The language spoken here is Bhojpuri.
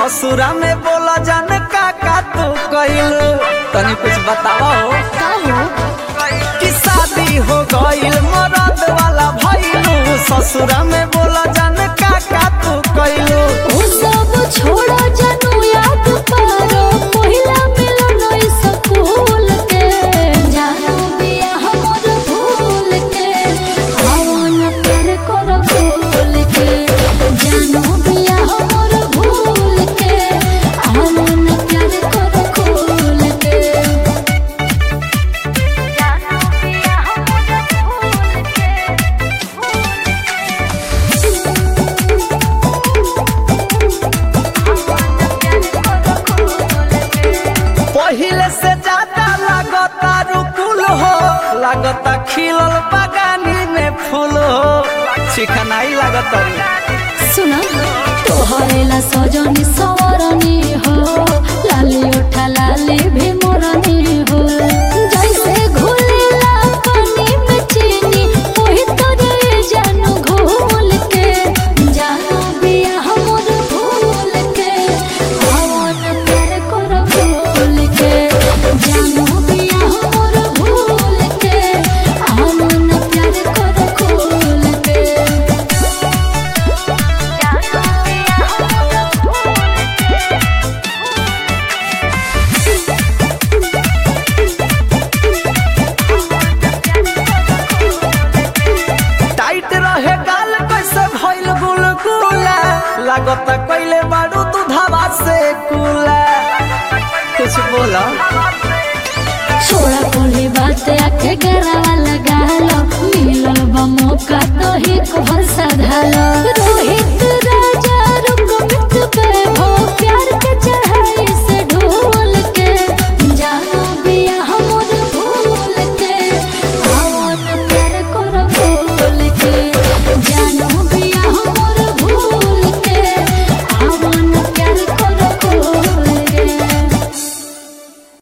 ससुरा में बोला जान का का तू कइलू तनी कुछ बतावा हो का हो कि शादी हो गइल मरद वाला भइलू ससुरा में बोला जान का का तू कइलू ओ सब छोड़ो जानू याद करो पहिला मिलन ई स्कूल के जानू बिया हमर भूल के हवन प्यार करो भूल के जानू बिया हमर भूल के हवन प्यार करो भूल के जानू बिया हमर भूल पहिले से ज्यादा लागता रुकुल हो लागता खिलल बगानी में फूल हो चिकनाई लागता रे सुना तोहरेला सजनी सवरनी हो लाली उठा लाली भी मोरनी हो जैसे घुलेला पानी में चीनी ओही तोरे जानू घोल के जानू बिया हमर भूल के हवन प्यार कर भूल के जानू बिया हमर भूल के हवन प्यार कर भूल के टाइट रहे गाल कैसे भइल गुलगुला लागता कइले बारू तू धावा से कुला कुछ बोला छोड़ा कोली बात आके गरावा लगा लो मिलल बा मौका तो ही को भरसा धालो